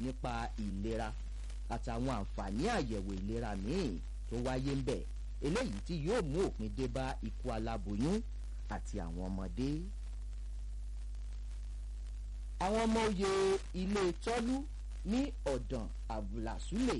nípa ìlera àtàwọn àǹfààní àyẹ̀wò ìlera míì tó wáyé ń bẹ̀ eléyìí tí yóò mú òpin dé bá ikú aláboyún àti àwọn ọmọdé. àwọn ọmọ oyè ilé tọ́lú ní ọ̀dàn abdulrasule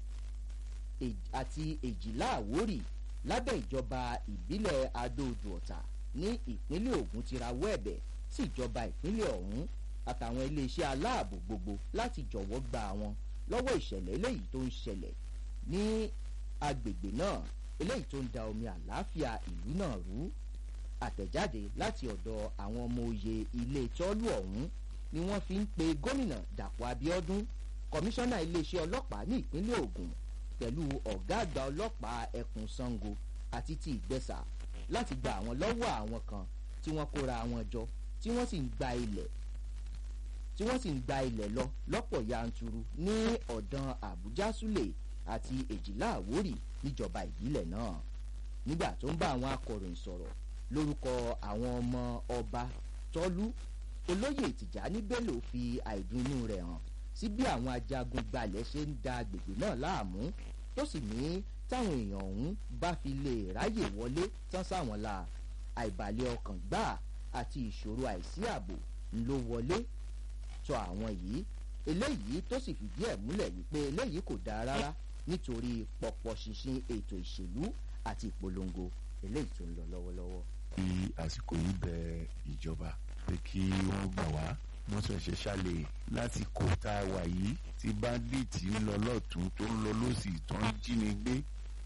àti èjìlá àwórì lábẹ́ ìjọba ìbílẹ̀ adóodò ọ̀tà ní ìpínlẹ̀ ogun ti rawọ́ ẹ̀bẹ̀ sí ìjọba ìpínlẹ̀ ọ̀hún àtàwọn iléeṣẹ́ aláàbò gbogbo láti jọ̀wọ́ gba àwọn lọ́wọ́ ìṣẹ̀lẹ̀ eléyìí tó ń ṣẹlẹ̀ ní agbègbè náà eléyìí tó ń da omi àlàáfíà ìlú náà rú àtẹ̀jáde láti ọ̀dọ̀ àwọn ọmọ oyè ilé tọ́lú ọ̀hún ni wọ́n fi ń pe gómìnà dàpọ̀ abiodun kọmíṣánná iléeṣẹ́ ọlọ́pàá ní ìpínlẹ̀ ogun pẹ̀lú ọ̀gá àgbà ọlọ́pàá ẹkùn sango àti ti ìgbẹ́sà láti gba àwọn lọ́wọ́ àwọn kan tí wọ́n kóra wọn jọ tí wọ́n sì ń gba ilẹ̀ tí wọ́n sì ń gba ilẹ̀ lọ lọ́pọ̀ yanturu ní ọ̀dàn àbújá súlè àti èjìlá àwórì níjọba ìbílẹ̀ náà nígbà tó ń bá àwọn akọ̀ròyìn sọ̀rọ̀ lórúkọ àwọn ọmọ ọba tọ́lú olóyè tìjání bello fi àìdùnnú rẹ̀ hàn sí bí àwọn ajagun gbalẹ̀ ṣe ń da agbègbè náà láàmú tó sì ní táwọn èèyàn ọ̀hún bá fi lè ráyè wọlé tán sáwọn la àìbalẹ̀ ọkàn gbáà àti ìṣòro àìsí ààbò ló wọlé tọ àwọn yìí eléyìí tó sì fìdí ẹ̀ múlẹ̀ wípé eléyìí kò dáa rárá nítorí pọ̀pọ̀ ṣinṣin ètò ìṣèlú àti ìpolongo eléyìí tó ń lọ lọ́wọ́lọ́wọ́. fi àsìkò yìí bẹ ìjọba pé kí wọ́n gbà wá wọ́n sọ ṣe ṣàlẹ̀ láti kó tá a wà yìí tí báńdíìtì ń lọ lọ́tún tó ń lọ lọ́sì tó ń jínigbé.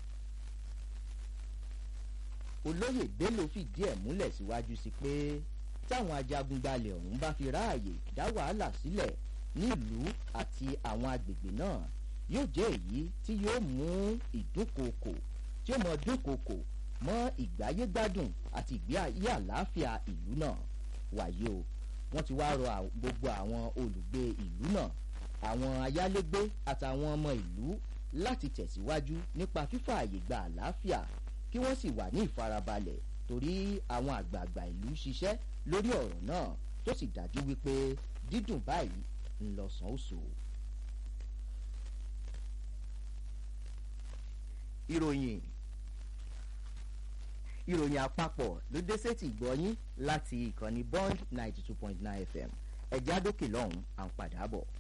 olóyè bello fìdí ẹ̀ múlẹ̀ síwájú sí pé táwọn ajagunbalẹ̀ ọ̀hún bá fi ráàyè dá wàhálà sílẹ̀ nílùú àti àwọn agbègbè náà yóò jẹ́ èyí tí yóò mú ìdúnkokò tí ó mọ dúnkokò mọ́ ìgbáyégbádùn àti ìgbé ayé àlàáfíà ìlú náà wàyí o wọ́n ti wá rọ gbogbo àwọn olùgbé ìlú náà àwọn ayálégbé àtàwọn ọmọ ìlú láti tẹ̀síwájú nípa fífààyè gba àlàáfíà kí wọ́n sì wà ní ìfarabalẹ̀ torí àwọn àgbààgbà ìlú ṣiṣẹ́ lórí ọ̀rọ̀ náà tó sì dájú wípé dídùn báyìí ń lọ sàn ó so. ìròyìn ìròyìn àpapọ̀ ló dé sétí ìgbọ́yín láti ìkànnì bond ninety two point nine fm ẹ̀já dókè lọ́hùn-ún à ń padà bọ̀.